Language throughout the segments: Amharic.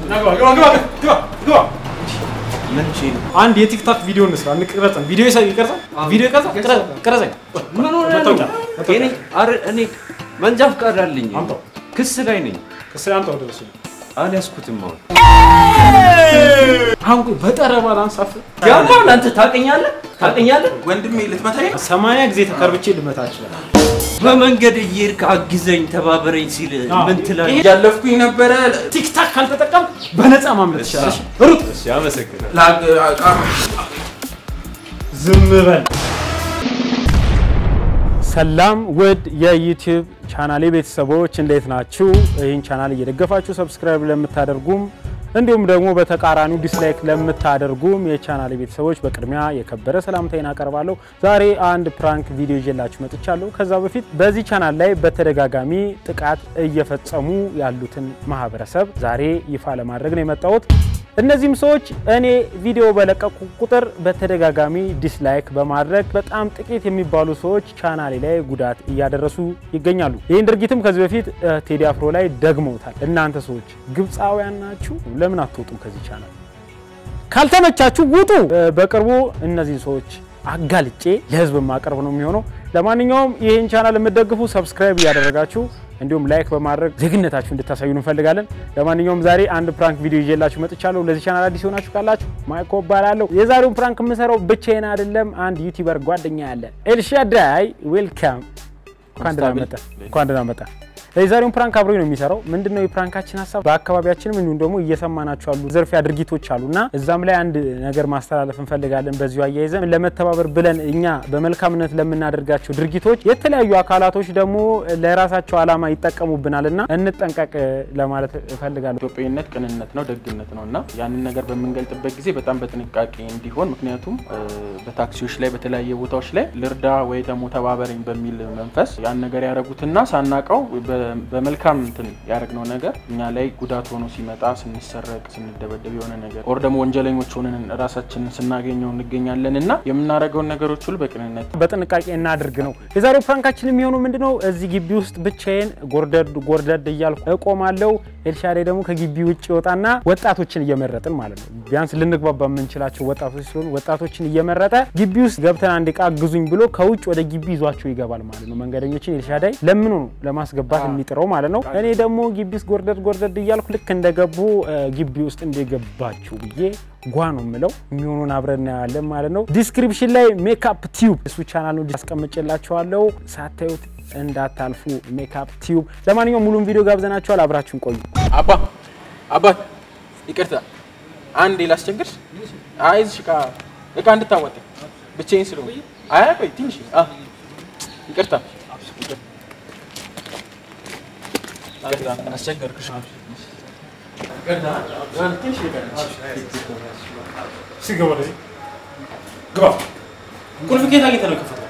ምን ሺ ነው? አንድ የቲክታክ ቪዲዮ እንስራ፣ እንቅረጸን። ቪዲዮ ይሰ- ይቀርጻል፣ ቪዲዮ ይቀርጻል። ቅረ- ቅረጸኝ። ምን ሆነ ነው? መታወቂያ፣ መታወቂያ። እኔ አረ እኔ መንጃ ፈቃድ አለኝ። አምጣው። ክስ ላይ ነኝ። ከስራ አምጣው ድረስ አልያዝኩትም። አሁን አሁን ቆይ በጠረባ ላንሳፍ ያማል። አንተ ታውቀኛለህ? ታውቀኛለህ? ወንድሜ ልትመታኝ ነው? ሰማንያ ጊዜ ተከርብቼ ልመታ ይችላል። በመንገድ እየሄድክ አግዘኝ፣ ተባበረኝ ሲል አዎ። ምን ትላለህ? እያለፍኩኝ ነበረ ቲክታክ ካልተጠቀም በነፃ ማምለጥ ይቻላል። ሩጥ፣ እሺ፣ አመሰግናለሁ። ላግ- አ- ዝም በል። ሰላም ውድ የዩቲዩብ ቻናሌ ቤተሰቦች እንዴት ናችሁ? ይህን ቻናል እየደገፋችሁ ሰብስክራይብ ለምታደርጉም እንዲሁም ደግሞ በተቃራኒው ዲስላይክ ለምታደርጉም የቻናሌ ቤተሰቦች በቅድሚያ የከበረ ሰላምታዬን አቀርባለሁ። ዛሬ አንድ ፕራንክ ቪዲዮ ይዤላችሁ መጥቻለሁ። ከዛ በፊት በዚህ ቻናል ላይ በተደጋጋሚ ጥቃት እየፈጸሙ ያሉትን ማህበረሰብ ዛሬ ይፋ ለማድረግ ነው የመጣሁት። እነዚህም ሰዎች እኔ ቪዲዮ በለቀቁ ቁጥር በተደጋጋሚ ዲስላይክ በማድረግ በጣም ጥቂት የሚባሉ ሰዎች ቻናሌ ላይ ጉዳት እያደረሱ ይገኛሉ። ይህን ድርጊትም ከዚህ በፊት እ፣ ቴዲ አፍሮ ላይ ደግመውታል። እናንተ ሰዎች ግብፃውያን ናችሁ፣ ለምን አትወጡም ከዚህ ቻናል? ካልተመቻችሁ ውጡ። እ፣ በቅርቡ እነዚህን ሰዎች አጋልጬ ለህዝብ ማቀርብ ነው የሚሆነው። ለማንኛውም ይህን ቻናል የምትደግፉ ሰብስክራይብ እያደረጋችሁ እንዲሁም ላይክ በማድረግ ዜግነታችሁ እንድታሳዩ እንፈልጋለን። ለማንኛውም ዛሬ አንድ ፕራንክ ቪዲዮ ይዤላችሁ መጥቻለሁ። ለዚህ ቻናል አዲስ የሆናችሁ ካላችሁ ማይኮ እባላለሁ። የዛሬውን ፕራንክ የምሰራው ብቻዬን አይደለም፣ አንድ ዩቲዩበር ጓደኛ ያለ ኤልሻዳይ ዌልካም። እንኳን ደህና መጣ፣ እንኳን ደህና መጣ። የዛሬውን ፕራንክ አብሮኝ ነው የሚሰራው። ምንድነው የፕራንካችን ሀሳብ? በአካባቢያችንም እንዲሁም ደግሞ እየሰማናቸው ያሉ ዘርፊያ ድርጊቶች አሉና እዛም ላይ አንድ ነገር ማስተላለፍ እንፈልጋለን። በዚሁ አያይዘን ለመተባበር ብለን እኛ በመልካምነት ለምናደርጋቸው ድርጊቶች የተለያዩ አካላቶች ደግሞ ለራሳቸው ዓላማ ይጠቀሙብናልና እንጠንቀቅ ለማለት እፈልጋለሁ። ኢትዮጵያዊነት ቅንነት ነው፣ ደግነት ነው እና ያንን ነገር በምንገልጥበት ጊዜ በጣም በጥንቃቄ እንዲሆን ምክንያቱም እ፣ በታክሲዎች ላይ በተለያየ ቦታዎች ላይ ልርዳ ወይ ደግሞ ተባበረኝ በሚል መንፈስ ያን ነገር ያደረጉትና ሳናቀው በ- በመልካም እንትን ያደረግነው ነገር እኛ ላይ ጉዳት ሆኖ ሲመጣ ስንሰረቅ፣ ስንደበደብ የሆነ ነገር ኦር ደግሞ ወንጀለኞች ሆነን ራሳችንን ስናገኘው እንገኛለን እና የምናደርገውን ነገሮች ሁሉ በቅንነት በጥንቃቄ እናድርግ ነው የዛሬው ፕራንካችን የሚሆነው ምንድነው እዚህ ግቢ ውስጥ ብቻዬን ጎርደድ ጎርደድ እያልኩ እቆማለሁ ኤልሻዳይ ደግሞ ከግቢ ውጭ ይወጣና ወጣቶችን እየመረጥን ማለት ነው ቢያንስ ልንግባባ የምንችላቸው ወጣቶች ስለሆኑ ወጣቶችን እየመረጠ ግቢ ውስጥ ገብተን አንድ ዕቃ ግዙኝ ብሎ ከውጭ ወደ ግቢ ይዟቸው ይገባል ማለት ነው መንገደኞችን ኤልሻዳይ ለምኑ ነው ለማስገባት የሚጥረው ማለት ነው እኔ ደግሞ ግቢ ውስጥ ጎርደድ ጎርደድ እያልኩ ልክ እንደገቡ እ፣ ግቢ ውስጥ እንደገባችሁ ብዬ ጓ ነው የምለው የሚሆኑን አብረን እናያለን ማለት ነው። ዲስክሪፕሽን ላይ ሜካፕ ቲዩብ እሱ ቻናል ነው አስቀምጬላችኋለሁ። ሳታዩት እንዳታልፉ ሜካፕ ቲዩብ። ለማንኛውም ሙሉም ቪዲዮ ጋብዘናችኋል። አብራችሁን ቆዩ። አባ አባት ይቅርታ፣ አንዴ ላስቸግርሽ። አይ እዚህ እቃ እቃ እንድታወጥ ብቻዬን ስለሆንኩ። አይ ቆይ ትንሽ አ ይቅርታ፣ ይቅርታ፣ አስቸገርኩሽ። ይቅርታ፣ ትንሽ ይቀርሽ። ሲገባ ወደዚህ ግባ። ቁልፍ ኬት አግኝተህ ነው የከፈተው?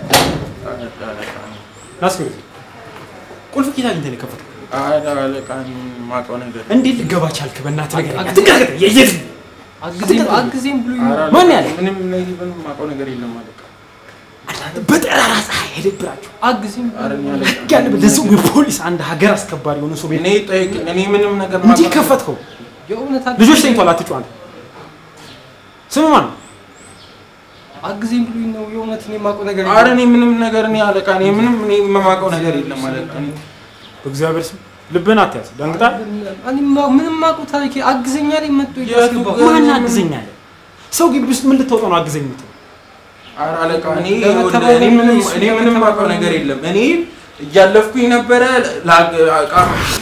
ናስገብ ቁልፍ ኬት አግኝተህ ነው የከፈተው? አለቃን የማውቀው ነገር እንዴት ልገባ ቻልክ? በእናትህ ነገር አትንቀጥቀጥ። የየት አግዜም አግዜም ብሎ ማን ያለ ምንም ምንም የማውቀው ነገር የለም አለቃ። በጠራራ ፀሐይ ሄደብራችሁ አግዜም ኧረ እኔ አለቃ ያለ ለሰው የፖሊስ አንድ ሀገር አስከባሪ የሆነ ሰው ቤት እኔ ጠይቅ እኔ ምንም ነገር እንዲህ የማውቀው- ከፈትከው? የእውነት ልጆች ተኝቷል። አትጩህ አንተ። ስም ማን ነው? አግዜም ብሎ ነው የእውነት እኔ የማውቀው ነገር ኧረ እኔ ምንም ነገር እኔ አለቃ እኔ ምንም እኔ የማውቀው ነገር የለም አለቃ። እኔ- በእግዚአብሔር ስም ልብህን አትያዝ። ደንግጣል። እኔ ማ- ምንም የማውቀው ታሪክ አግዘኛ ላይ መጥቶ የቱ ያስገባው ጋር- ማን አግዘኛለ? ሰው ግቢ ውስጥ ምን ልታወጣ ነው አግዘኝ የምትለው? ኧረ አለቃ እኔ ለመተባበር እኔ ምንም እሱ እኔ ምንም የማውቀው ነገር የለም። እኔ እያለፍኩኝ ነበረ ላግ- እቃ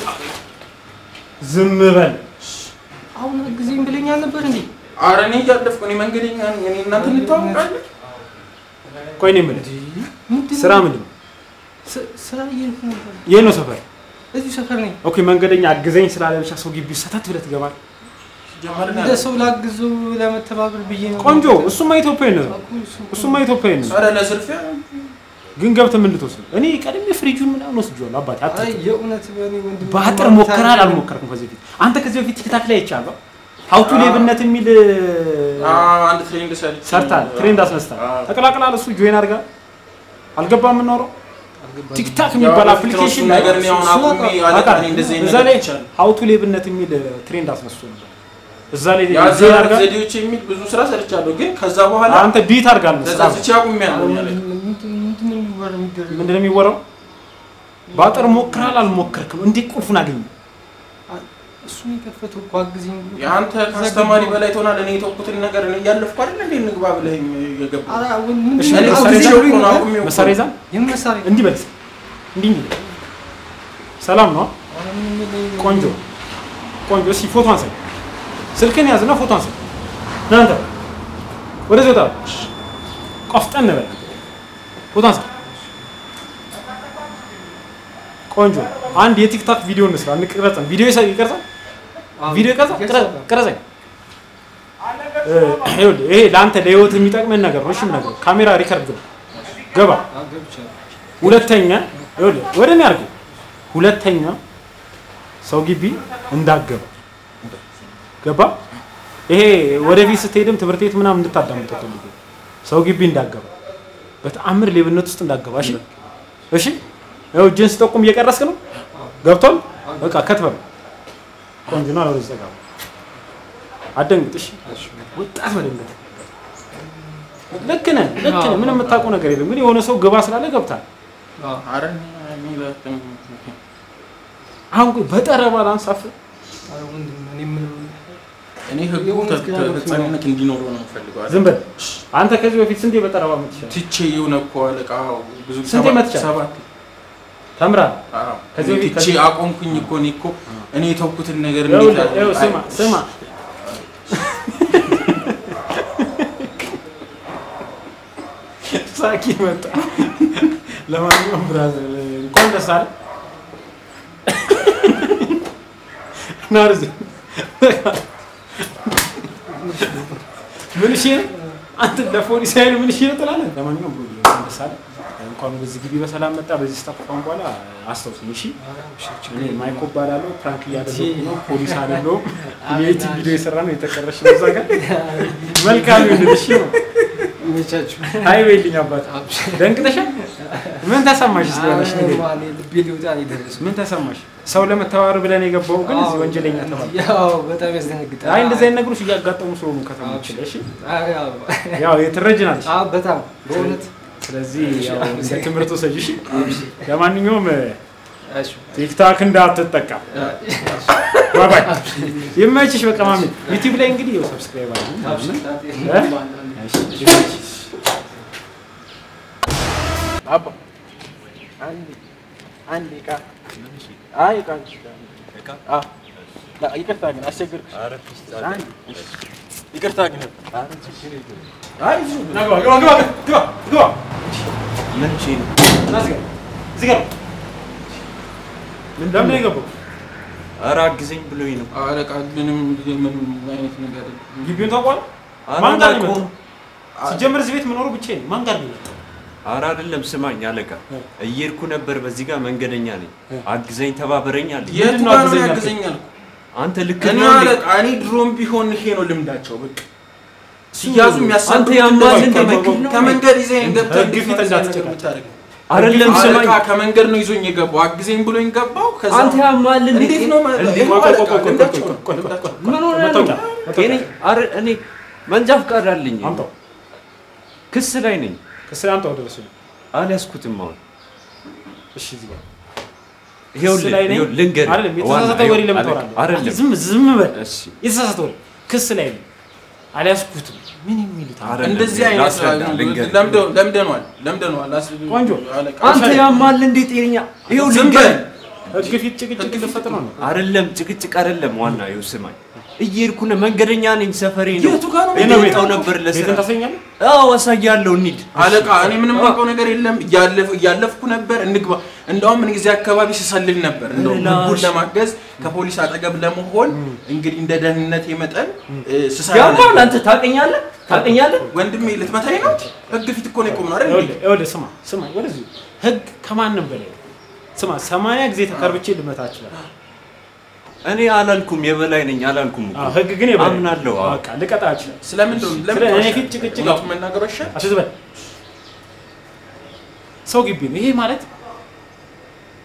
ዝም በል። አሁን አግዜም ብለኝ አልነበር እንዴ? ኧረ እኔ እያለፍኩ እኔ መንገደኛ ነኝ። እኔ እናንተ እንተዋወቃለን። ቆይ እኔ የምልህ ምንድን ስራ ነው? ምንድን ነው? ስ- ስራ እየሄድኩ ነበር። የት ነው ሰፈር? እዚሁ ሰፈር ነኝ። ኦኬ መንገደኛ አግዘኝ ስላለ ብቻ ሰው ግቢ ውስጥ ሰተት ብለህ ትገባለህ። ጀመርን እንደ ሰው ላግዙ ለመተባበር ብዬ ነው። ቆንጆ። እሱማ ኢትዮጵያዊነት ነው። እሱማ ኢትዮጵያዊነት ነው። ኧረ ለዝርፊያ ግን ገብተህ ምን ልትወስድ ነው? እኔ ቀድሜ ፍሪጁን ምናምን ወስጄዋለሁ። አባቴ አይ አትጥል። የእውነት በእኔ ወንድም በአጥር ሞከራል አልሞከርኩም ከዚህ በፊት። አንተ ከዚህ በፊት ቲክታክ ላይ አይቻለሁ። ሀውቱ ሌብነት የሚል አዎ፣ አንድ ትሬንድ ሰርች ሰርታል። ትሬንድ አስነስታል። አዎ። ተቀላቅላል። እሱ ጆይን አድርጋ አልገባም። የምናወራው ቲክታክ የሚባል ያው አፕሊኬሽን እሱ ነገር እኔ አሁን አቁሜ አለቃ እኔ እንደዚህ አይነት እዛ ነገር ላይ ይቻላል። ሀውቱ ሌብነት የሚል ትሬንድ አስነስቶ ነበር። እዛ ላይ ዜና የአዘራር አድርጋ ዘዴዎች የሚል ብዙ ስራ ሰርቻለሁ፣ ግን ከዛ በኋላ አንተ ቢት አድርጋል መሰለህ። ተዛዝቼ አቁሜያለሁ። እኔ አለቃ። ምንድን ነው የሚወራው የሚደረገው? ምንድን ነው የሚወራው? በአጥር ሞክራል አልሞከርክም? እንዴት ቁልፉን አገኘ? እሱ ነው የከፈተው እኮ አግዘኝ ብሎ። የአንተ ከአስተማሪ በላይ ትሆናለህ። እኔ የተውኩትን ነገር እኔ እያለፍኩ አይደል እንዴ እንግባ ብለኸኝ የገባው? ኧረ አሁን ምንድን እሺ፣ ነው? እኔ መሳሪያ አውግዤ ይዘህ እኮ ነው አቁሜው እኮ። መሳሪያ ይዛል የምን መሳሪያ? እንዲህ በል እንዲህ እንዲህ ሰላም ነው ኧረ ምንም የለኝም። ቆንጆ ቆንጆ እስኪ ፎቶ አንሳኝ ስልክን ያዝና ፎቶ አንሳኝ እናንተ ወደዚህ ወጣ ቆፍጠን በል ፎቶ አንሳ ቆንጆ አንድ የቲክታክ ቪዲዮ እንስራ እንቅረጸን ቪዲዮ ይሳ- ይቀርጻል አዎ፣ ቪዲዮ ይቀርጻል ይቀርጻል። ቅረ- ቅረጸኝ እ፣ ይኸውልህ ይሄ ለአንተ ለህይወት የሚጠቅመን ነገር ነው እሺ የምነግርህ ካሜራ ሪከርድ ነው ገባ አዎ፣ ገብቻለሁ። ሁለተኛ ይኸውልህ ወደ እኔ አድርገው። ሁለተኛ ሰው ግቢ እንዳገባ ገባ። ይሄ ወደፊት ስትሄድም ትምህርት ቤት ምናምን እንድታዳምጠው ፈልጌ ሰው ግቢ እንዳገባ በተአምር ሌብነት ውስጥ እንዳገባ። እሺ እሺ። ያው እጅን ስጠቁም እየቀረስክ ነው። ገብቷል። በቃ ከትበል ቆንጆ ነው። አለወደዚህ ጠጋ በል። አትደንግጥ። እሺ ወጣት መደንገጥ ልክ ነህ፣ ልክ ነህ። ምንም የምታውቀው ነገር የለም። ግን የሆነ ሰው ግባ ስላለ ገብታል። አዎ፣ ኧረ እኔ በጣም አሁን ቆይ በጠረባ ላንሳፍ ኧረ ወንድም እኔ ምንም እኔ ህጉ የእውነት ግን አለው ተፈጻሚነት እንዲኖረው ነው የምፈልገው። ዝም በል አንተ። ከዚህ በፊት ስንቴ በጠረባ ምትችላል? ትቼ የሆነ እኮ አለቃ ብዙ ስንቴ ሰባት- መትቻለህ? ሰባት ተምራል። አዎ። ከዚህ በፊት ትቼ አቆምኩኝ እኮ እኔ እኮ እኔ የተውኩትን ነገር ይኸውልህ፣ እንዴት ይኸው ስማ አይ- ስማ ሳቂ መጣ። ለማንኛውም ብራዘር እንኳን ደስ አለ። ና ወደዚህ። ምን እሺ ነው አንተ ለፖሊስ ኃይል ምን እሺ ነው ትላለህ? ለማንኛውም ብሎ እንኳን ደስ አለ። እንኳን ወደዚህ ግቢ በሰላም መጣ። በዚህ ስታፋን በኋላ አስታውስኝ እሺ። እኔ ማይኮ እባላለሁ። ፕራንክ እያደረኩ ነው። ፖሊስ አይደለሁም። የዩቲዩብ ቪዲዮ የሰራ ነው የተቀረሽ ነው እዛ ጋር መልካም ይሁን። እሺ ነው ይመቻችሁ። አይ በይልኝ አባት ደንግጠሻል። ምን ተሰማሽ? እስኪ ሆነሽ ነገር ኧረ እኔ ልቤ ሊወጣ ነው የደረሰው። ምን ተሰማሽ? ሰው ለመተባበር ብለን የገባው ግን እዚህ አዎ፣ ወንጀለኛ ተባለ። ያው በጣም ያስደነግጣል። አይ እንደዚህ አይነት ነገሮች እያጋጠሙ ስለሆኑ ከተሞች ላይ እሺ፣ አዎ፣ ያው ያው ትረጅናለሽ። አዎ፣ በጣም በእውነት ስለዚህ ያው እንደ ትምህርት ወሰጂ። እሺ፣ ለማንኛውም እሺ፣ ቲክታክ እንዳትጠቀም ባይ ባይ። ይመችሽ። በቃ ማሚ ዩቲዩብ ላይ እንግዲህ ያው ሰብስክራይብ አድርጉ። አባ አንድ አንድ ዕቃ አይ ዕቃ አዎ ላ- ይቅርታ ግን አስቸገርኩሽ። አንድ ይቅርታ ግን አይ እዚሁ ና ግባ ግባ ግባ ግባ ግባ። ምን ሺ ነው? ና እዚህ ጋር እዚህ ጋር ለምን ነው የገባው? ኧረ አግዘኝ ብሎኝ ነው። አለቃ ምንም ምንም አይነት ነገር ግቢውን ታውቀዋለህ? ኧረ ማን ጋር ነው አላውቀውም። የመጣው? ሲጀምር እዚህ ቤት መኖሩ ብቻዬን ማን ጋር ነው የመጣው? ኧረ አይደለም፣ ስማኝ አለቃ፣ እ። እየሄድኩ ነበር። በዚህ ጋር መንገደኛ ነኝ፣ እ። አግዘኝ ተባበረኝ አለ። የቱ ምንድን ነው ጋር ነው አግዘኝ ያግዘኛል? አንተ ልክ እኔ ነው እንዴ? አለቃ እኔ ድሮም ቢሆን ይሄ ነው ልምዳቸው። በቃ ሲያዙ አንተ የሚያሳድሩት ያማል እንደዚህ እንደ ከመንገድ- መኪና ነው። ከመንገድ ይዘኝ ገብተህ ህግ ፊት እንዳትጨቃጨቅ። የምታደርገው አይደለም፣ ስማኝ አለቃ ከመንገድ ነው ይዞኝ የገባው አግዘኝ ብሎኝ ገባው። ከዛ አንተ ያማል እንዴ? እንዴት ነው ማለት እንዴ? ይኸው ቆይ ቆይ አለቃ ቆይ ቆይ ልምዳቸው ቆይ ነው፣ ቆይ ቆይ ልምዳቸው ነው። ምን ሆነህ ነው? መታወቂያ መታወቂያ እኔ ኧረ እኔ መንጃ ፈቃድ አለኝ። አምጣው። ክስ ላይ ነኝ። ከስለ አምጣው ድረስ ነው። አልያዝኩትም አሁን። እሺ እዚህ ጋር ይኸውልህ ክስ ላይ ነኝ? ይኸውልህ ልንገርህ። አይደለም የተሳሳተ ዋና- ወሬ ለምን አለቃ፣ ታወራለህ? አይደለም ዝም ዝም በል። እሺ የተሳሳተ ወሬ ክስ ላይ ነኝ አልያዝኩትም። ምን የሚሉት አለ? አይደለም፣ እንደዚህ አይነት ላስረዳ፣ ልንገርህ። ለምደ- ለምደነዋል ለምደነዋል። አስ- ቆንጆ። አለቃ አንተ ያማል እንዴ? ጤነኛ ይኸው ዝም ልንገርህ። በል ህግ ፊት ጭቅጭቅ ልፈጥር ነው። አይደለም ጭቅጭቅ አይደለም። ዋና ይኸው ስማኝ፣ እየሄድኩ ነው። መንገደኛ ነኝ። ሰፈሬ ነው። የቱ ጋር ነው እኔ ቤት? ወጣው ነበር ቤትን ለስራ። ታሰኛለህ? አዎ አሳያለሁ። እንሂድ። አለቃ እኔ ምንም አውቀው ነገር የለም። እያለፍ- እያለፍኩ ነበር እንግባ። እንደውም እኔ እዚህ አካባቢ ስሰልል ነበር። እንደውም ላሽ። ህጉን ለማገዝ ከፖሊስ አጠገብ ለመሆን እንግዲህ እንደ ደህንነቴ መጠን እ፣ ስሰራ ያማል። ነበር። አንተ ታውቀኛለህ፣ ታውቀኛለህ። ወንድሜ ልትመታኝ ነው? ህግ ፊት እኮ ነው የቆምነው አይደል? ይኸውልህ ይኸውልህ ስማ ስማ ወደዚህ ህግ ከማንም በላይ ነው። ስማ ሰማንያ ጊዜ ተከርብቼ ልመታ እችላለሁ። እኔ አላልኩም፣ የበላይ ነኝ አላልኩም እኮ። አዎ፣ ህግ ግን የበላይ ነው። አምናለሁ። አዎ። በቃ ልቀጣ እችላለሁ። ስለምንድን ነው ለምን ስለ እኔ ተዋሻለህ? ፊት ጭቅጭቅ እውነቱን መናገሩ አይሻልም? አትዝበል። ሰው ግቢ ነው ይሄ ማለት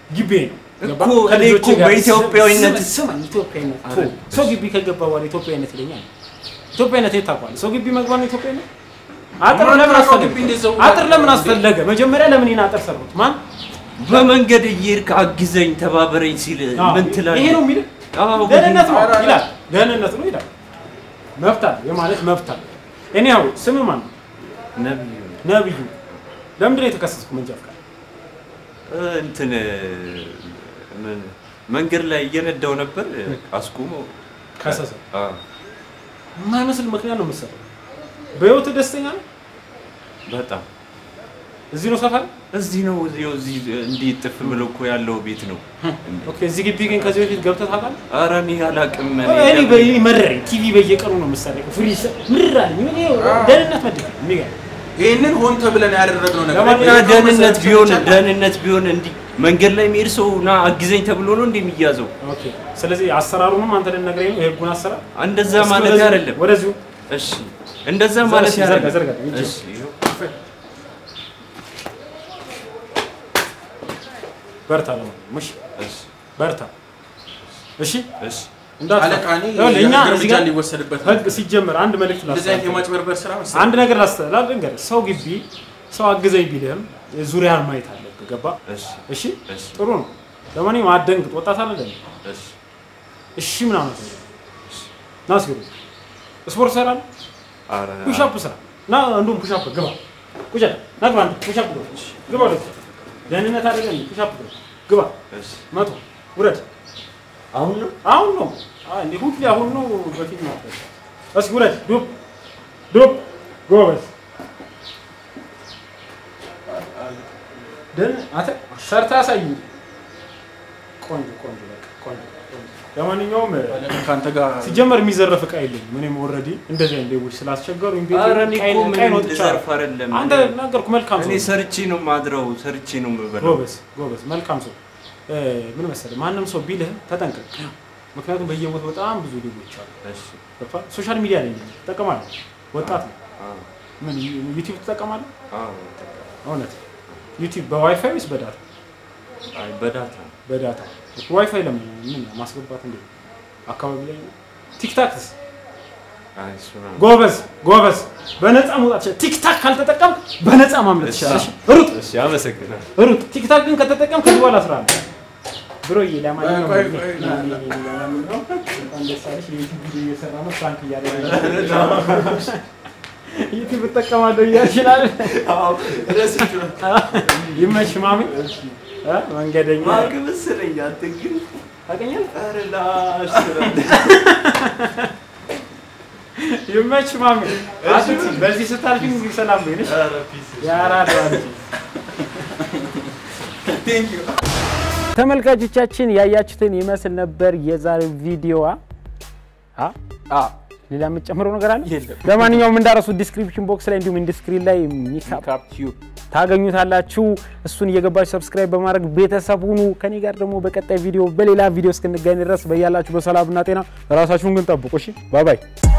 ግቢ ነው እኮ እኔ እኮ በኢትዮጵያዊነት ስማኝ፣ ኢትዮጵያዊነት ቶ ሰው ግቢ ከገባ በኋላ ኢትዮጵያዊነት ይለኛል። ኢትዮጵያዊነት የት ታውቀዋለህ? ሰው ግቢ መግባት ነው ኢትዮጵያዊነት? አጥር ለምን አስፈለገ? ግቢ እንዴት ሰው አጥር ለምን አስፈለገ? መጀመሪያ ለምን ይህን አጥር ሰሩት? ማን በመንገድ እየሄድክ አግዘኝ ተባበረኝ ሲል ምን ትላለህ? ይሄ ነው የሚልህ አዎ፣ ደህንነት ነው ኧረ፣ ኧረ። ይላል። ደህንነት ነው ይላል። መብት አለ የማለት መብት አለ። እኔ ያው ስም ማን ነው? ነብዩ ነብዩ። ለምንድን ነው የተከሰስኩ? መንጃ ፈቃድ እ፣ እንትን ምን መንገድ ላይ እየነዳው ነበር አስቁመው ከሰሰ። አዎ፣ የማይመስል ምክንያት ነው የምትሰራው። በህይወት ደስተኛ ነው። በጣም እዚህ ነው ሰፈር። እዚህ ነው እዚሁ እዚህ እንዲህ ጥፍ ብሎ እኮ ያለው ቤት ነው። ኦኬ። እዚህ ግቢ ግን ከዚህ በፊት ገብተህ ታውቃለህ? ኧረ እኔ አላውቅም። እኔ እኔ ለምን- በይ መረረኝ። ቲቪ በየቀኑ ነው የምትሰረቀው። ፍሪ ምር አለኝ። ምን ይኸው ደህንነት መድብ የሚገርም ይህንን ሆን ተብለን ያደረግነው ነገር እና ደህንነት ቢሆን ደህንነት ቢሆን እንዲህ መንገድ ላይ የሚሄድ ሰው ና አግዘኝ ተብሎ ነው እንዲህ የሚያዘው። ኦኬ። ስለዚህ አሰራሩንም አንተ ልትነግረኝ ነው የህጉን አሰራር እንደዛ እስኪ ማለት ወደዚሁ- አይደለም። ወደዚሁ እሺ እንደዛ ማለት ዘርጋ፣ አይደለም። ዘርጋ፣ ዘርጋ። እሺ ይኸው። በርታ ለማንኛውም እሺ፣ እሺ በርታ እሺ። እሺ እንዳትፈራ። አለቃ እኔ ይኸውልህ፣ እኛ የህግ እዚህ እርምጃ ጋር እንዲወሰድበት ነው። ህግ ሲጀመር አንድ መልዕክት እንደዚህ አይነት ላስተላልፍ። የማጭበርበር ስራ መሰለኝ። አንድ ነገር ላስተላልፍ ልንገርህ። ሰው ግቢ ሰው አግዘኝ ቢልህም ዙሪያን ማየት አለብህ። ገባ? እሺ እሺ፣ እሺ ጥሩ ነው። ለማንኛውም አትደንግጥ። ወጣት አለ አይደል? እሺ እሺ ምናምን ና ሲሉ ስፖርት ሰራለህ ኧረ ፑሻፕ ስራ ና እንዲሁም ፑሻፕ ግባ ቁጭ በል። ና ግባ አንተ ፑሻፕ ግባ ግባ ወደ ደህንነት አይደለም ፑሻፕ ግባ ግባ እሺ መቶ ውረድ አሁን ነው አሁን ነው አይ እንዴ ሁሌ አሁን ነው በፊት ነው እስኪ ውረድ ዱብ ዱብ ጎበዝ ደህን አንተ ሰርታ አሳይ ቆንጆ ቆንጆ በቃ ቆንጆ ቆንጆ ለማንኛውም ከአንተ ጋር ሲጀመር የሚዘረፍ እቃ የለኝም እኔም ኦልሬዲ እንደዚህ አይነት ሌቦች ስላስቸገሩኝ ቤቴ ኧረ እኔ እኮ ቃይን- ምንም ቃይን ወጥቻለሁ። ልዘርፍ አይደለም። አንተ ነገርኩህ መልካም ሰው እኔ ነህ። ሰርቼ ነው ማድረው፣ ሰርቼ ነው የምበላው። ጎበዝ ጎበዝ መልካም ሰው እ፣ ምን መሰለህ ማንም ሰው ቢልህ ተጠንቀቅ ምክንያቱም በየቦታው በጣም ብዙ ሌቦች አሉ እሺ ገብቶሃል? ሶሻል ሚዲያ ላይ ነኝ ትጠቀማለህ ወጣት ነው አዎ ምን ዩ- ዩቲዩብ ትጠቀማለህ አዎ እውነት ዩቲዩብ በዋይፋይ ወይስ በዳታ አይ በዳታ በዳታ ዋይፋይ ለምን ምን ማስገባት እንዴ አካባቢ ላይ ነው ቲክታክስ አይ እሱ ነው ጎበዝ ጎበዝ በነፃ መውጣት ይችላል ቲክታክ ካልተጠቀም በነፃ ማምለጥ ይችላል እሺ? ሩጥ እሺ አመሰግናለሁ። ሩጥ ቲክታክ ግን ከተጠቀም ከዚህ በኋላ ስራ ነው ብሮዬ ለማንኛውም ቆይ፣ ቆይ፣ ና- ና- ና- ለማንኛውም እንኳን ደስ አለሽ የዩቲዩብ ቪዲዮ እየሰራ ነው ፍራንክ እያደረገ ዩቲዩብ እጠቀማለሁ እያልሽ ይላል ይመች ማሚ እ? መንገደኛ ማርክ መሰለኝ አንተ ግን ታውቀኛለህ ኧረ ላሽ ትላለህ። ይመች ማሚ አትቲ በዚህ ስታልፊ እንግዲህ ሰላም በይነሽ ኧረ ፒስ ያራዳ ተመልካቾቻችን ያያችሁትን ይመስል ነበር የዛሬው ቪዲዮዋ። አ አ ሌላ የምትጨምረው ነገር አለ? የለም። ለማንኛውም እንዳረሱ ዲስክሪፕሽን ቦክስ ላይ እንዲሁም ኢንዱስትሪ ላይ ሚካፕ ካፕ ቲዩብ ታገኙታላችሁ። እሱን እየገባችሁ ሰብስክራይብ በማድረግ ቤተሰብ ሁኑ። ከኔ ጋር ደግሞ በቀጣይ ቪዲዮ በሌላ ቪዲዮ እስክንገኝ ድረስ በያላችሁ በሰላምና ጤና ራሳችሁን ግን ጠብቁ። እሺ ባይ ባይ።